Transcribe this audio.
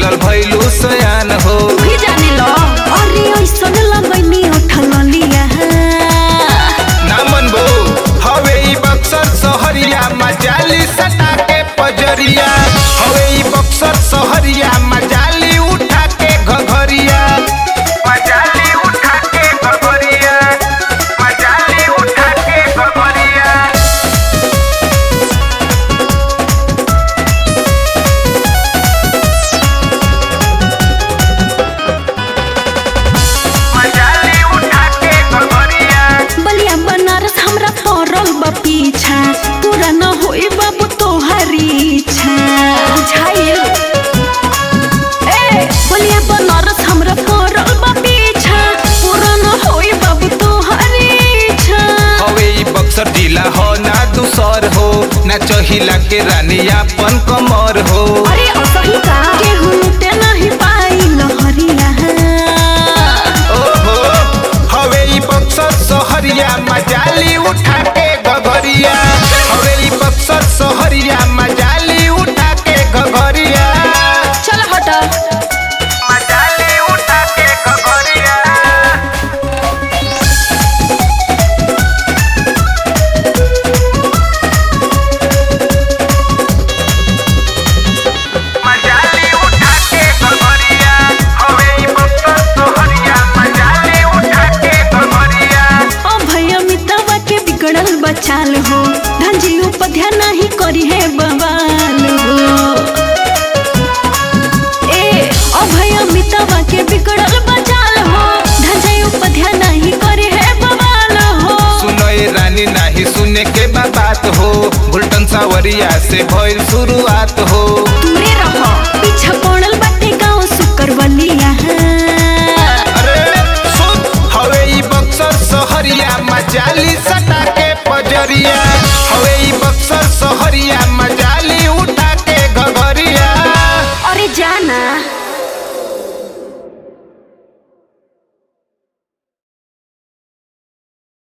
मिलल भइलू सयान हो भी जाने लो अरे ऐसन लगैनी उठल लिया ना मनबो हवे ई बक्सर सहरिया मजाली सटा के पजरिया हवे ई बक्सर सहरिया मजाली उठा के घघरिया मजाली उठा के घघरिया मजाली उठा के घघरिया मजाली उठा के घघरिया बलिया बनारस हमरा पड़ल बा पीछा पूरा न होई बाबू तोहारी इच्छा बुझाइल ए बलिया बनारस हमरा पड़ल बा पीछा पूरा न होई बाबू तोहारी इच्छा हवे ई बक्सर जिला हो ना दूसर हो ना चहिला के रानी अपन कमर हो अरे असही का केहू लुटे नहीं पाई लहरिया ओहो हवे ई बक्सर सहरिया मजाली उठा के घघरिया हवे ई बक्सर सहरिया मजाली उठा के घघरिया चल हटा मजाली उठा के घघरिया मजाली उठा के घघरिया हवे ई बक्सर सहरिया मजाली उठा के घघरिया ओ भैया मितवा के बिगड़ल बचाल हो धंजी उपध्या नहीं करी है बवाल हो ए ओ भैया मितवा के बिगड़ल बचाल हो धंजी उपध्या नहीं करी है बवाल हो सुनो ए रानी नाही सुने के बा बात हो गुलटन सावरिया से भइल शुरुआत हो दूरे रहो पीछा पड़ल बाटे गाँव सुकरवलिया अरे सुन हवे ई बक्सर सहरिया मजाली सटा के पज